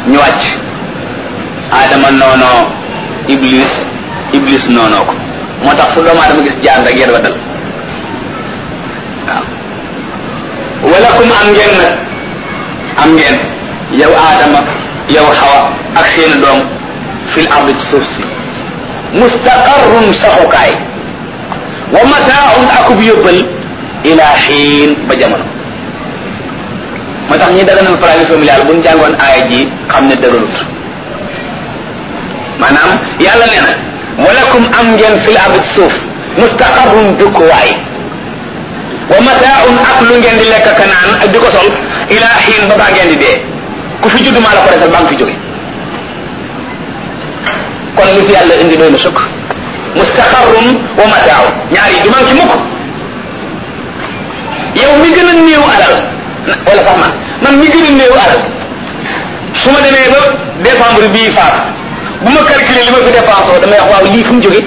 ñu wàcc aadama noonoo iblis iblis noonoo ko moo tax fu doomu aadama gis jaan rek yéen wa dal waaw walakum am ngeen nag am ngeen yow aadama yow xawa ak seeni doom fil ardi ci suuf si mustaqarrun saxukaay wa mataaun akub yóbbal ila xiin ba jamono moo tax ñi daganal planning familial bu ñu jàngoon aaya ji xam ne dëgërut maanaam yàlla nee na walakum am ngeen fil ardi ci suuf mustaqarrun dëkkuwaay wa mataaun ak lu ngeen di lekk ka naan ak di ko sol ila xiin ba baa ngeen di dee ku fi judd maa la ko defal baa nga fi jóge kon li fi yàlla indi doy na sukk mustaqarrun wa mataaun ñaar yi du man ci mukk yow mi gën a néew alal wala sax man man mi gën a néew alal su ma demee ba décembre bii faat bu ma calculer li ma fi dépensé damay wax waaw lii fu mu jóge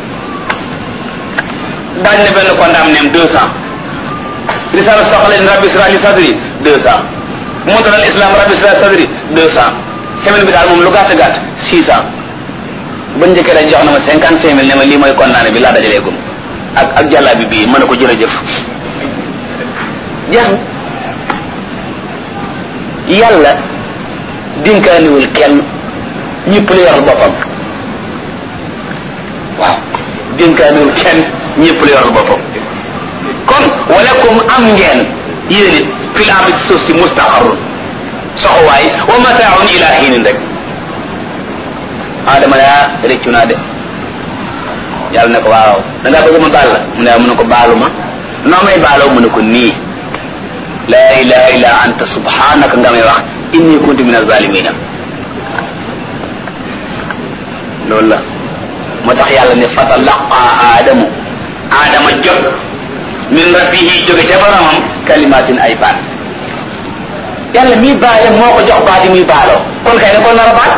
daañ ne benn condamné deux cent risala soxla in rabbi israeli sadri deux cent montal al islam rabbi israeli sadri deux cent semaine bi daal moom lu gàtt gàtt six cent ba njëkkee dañ jox na ma cinquante cinq mille ne ma lii mooy condamné bi laa dajalee gum ak ak jàllaa bi bii mën na ko jërëjëf jeex na yàlla dinkaaniwul kenn ñëpp la yoral boppam waaw dinkaaniwul kenn ñëpp la yoral boppam kon walakum am ngeen yéen it fil ardi suuf si mustaqarrun soxowaay wa mataaun ila xiinin rek adama yaa réccu naa de yàlla ne ko waaw da ngaa bëgg ma baal la mu ne mu ne ko baalu ma noo may baaloo mu ne ko nii laa ilaha illa anta subhanaka nga may wax inni kuntu min azalimina loolu la moo tax yàlla ne fatalaqa aadamu aadama jot min rabbihi jóge ca boromam kalimatin ay baat yàlla mii baale moo ko jox baat yi muy baaloo kon kay ne ko nar a baat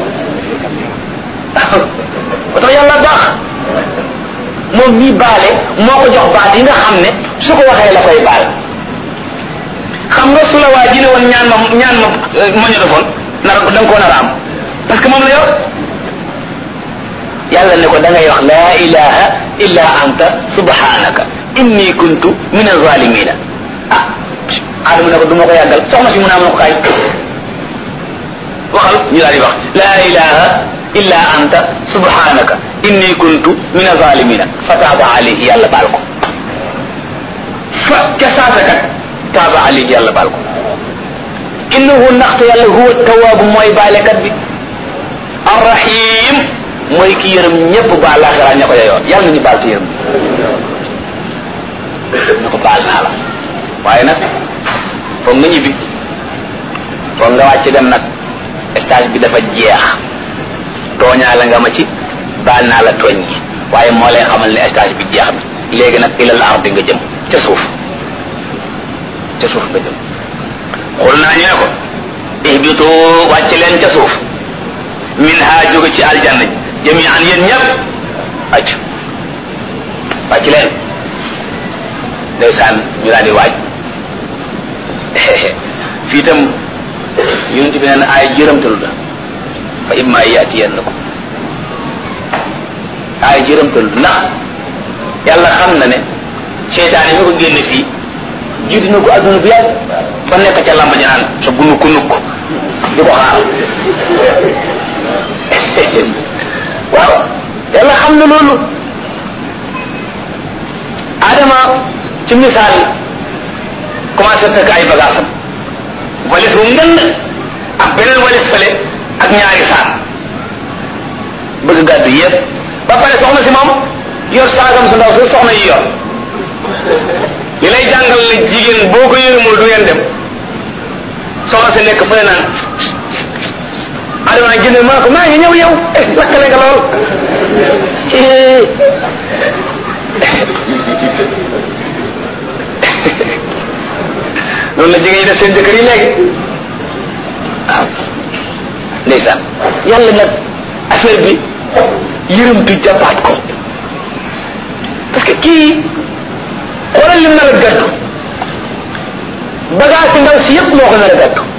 moo tax yàlla baax moom mii baale moo ko jox baat yi nga xam ne su ko waxee la koy baal xam nga su la waa ji ne woon ñaan ma ñaan ma ma ñu defoon nar da nga koo nar a am parce que moom la yor yàlla ne ko da ngay wax laa ilaha illa anta subhanaka inni kuntu min azalimina ah adama ne ko du ma ko yàggal soxna si mu naa mën ko kaay waxal ñu daal di wax laa ilaha illa anta subhanaka inni kuntu min azalimina fa taaba alayhi yàlla baal ko fa ca saasa kat taaba alayhi yàlla baal ko innahu ndaxte yàlla huwa tawaabu mooy baalekat bi arrahim mooy ki yërëm ñëpp baal laaxiraa ña ko yoyoon yàlla nañu baal ci yërëm na ko baal naa la waaye nag foog nga ñibbi foog nga wàcc dem nag stage bi dafa jeex tooñaa la nga ma ci baal naa la tooñ gi waaye moo lay xamal ne stage bi jeex na léegi nag ilal ardi nga jëm ca suuf ca suuf nga jëm xul naa ñu ne ko ihbitu wàcc leen ca suuf min ha jóge ci aljanna jami'an yéen ñëpp wàcc wàcc leen ndeysaan ñu daal di waaj fii itam yonent bi neen ay jërëmtalu la fa imma yaatiyannakum ay jërëmtalu ndax yàlla xam na ne seytaane mi ko génne fii jiitu na ko adduna bi yàgg fa nekk ca lamba naan sa bu nukk nukk di ko xaar waaw yàlla xam na loolu adama ci misaal commencé fekk ay bagaasam walis bu ngënd ak beneen walis fële ak ñaari saak bëgg gàddu yëpp ba pare soxna si moom yor saagam su ndaw su soxna yi yor li lay jàngal ne jigéen boo ko yërëmul du ngeen dem soxna si nekk fële naan adama jënd maa ko maa ngi ñëw yow lakkale nga lool loolu la jigéen ñi def seen jëkkër yi léegi waaw ndeysaan yàlla nag affaire bi yërëmtu jàppaat ko parce que kii xoolal lim nar a gàddu bagage si ndaw si yëpp moo ko nar a gàddu